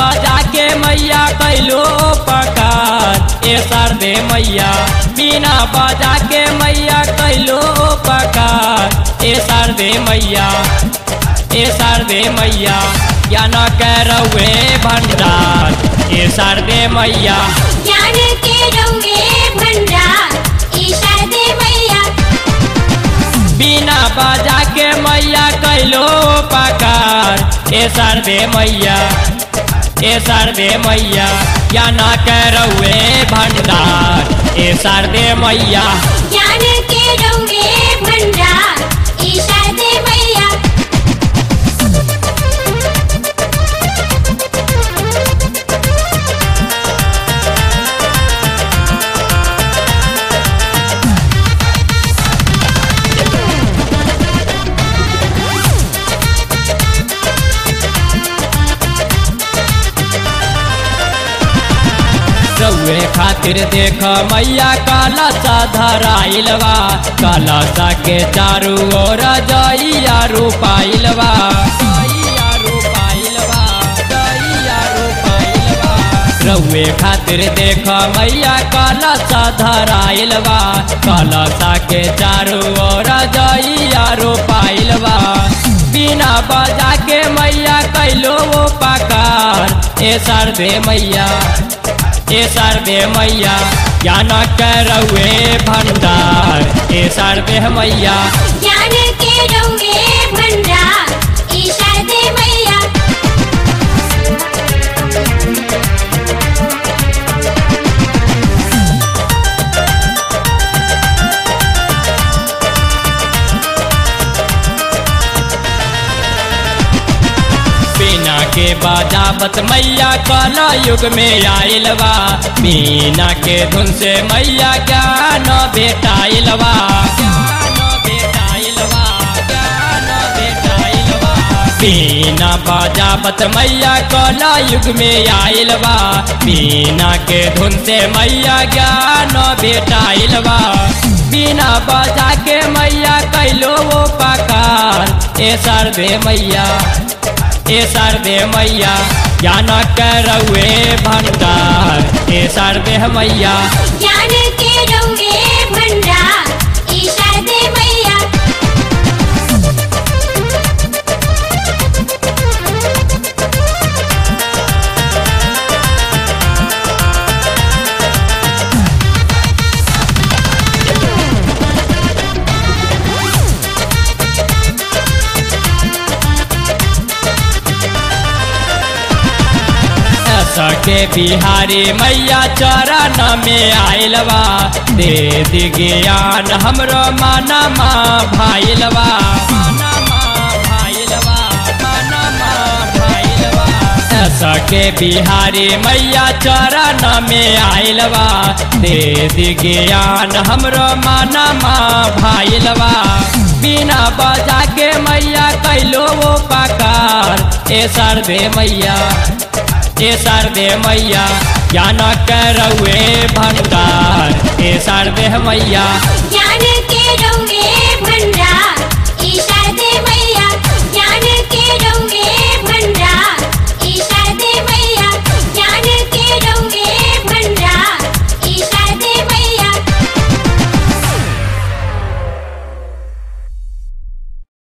बजा के मैया कैलो पकार ए सरदे मैया बिना बजा के मैया कैलो पकार ए सरदे मैया ए सरदे मैया या न करवे भंडार ए सरदे मैया ज्ञान के रौवे भंडार ई शारदे मैया बिना बजा के मैया कैलो पकार ए सरदे मैया ए सरदे मैया या न करवे भंडार ए सरदे मैया ज्ञान के रौवे भंडार ई शारदे मैया रउए खातिर देख मैया काला सा धराइलवा काला सा के चारू ओर जइया रूपाइलवा जइया रूपाइलवा, जइया रूपाइलवा। रउए खातिर देख मैया काला सा धराइलवा काला सा के चारू ओर जइया रूपाइलवा बिना बजा के मैया कैलो वो पकार ए सरदे मैया ए सरदे मैया या न करवे भंडार ए सरदे मैया ज्ञान के रौवे भंडार ई शारदे मैया बिना के बाजावत मैया काला युग में आइलवा बिना के धुन से मैया ज्ञान बेटाइलवा ज्ञान बेटाइलवा, ज्ञान बेटाइलवा। बिना बाजावत मैया काला युग में आइलवा बिना के धुन से मैया ज्ञान बेटाइलवा बिना बजा के मैया कैलो वो पकार ए सरदे मैया ए सरदे मैया या न करवे भंडार ए सरदे मैया ज्ञान के रौवे भंडार ई शारदे मैया सके बिहारी मैया चरण में आइलवा दे दी ज्ञान हमरो माना माँ भाइलवा सके बिहारी मैया चरण में आइलवा दे दी ज्ञान हमरो माना माँ भाइलवा बिना बजा के मैया कैलो वो पकार ए सरदे मैया ए सरदे मैया या न करवे भंडार ए सरदे मैया ज्ञान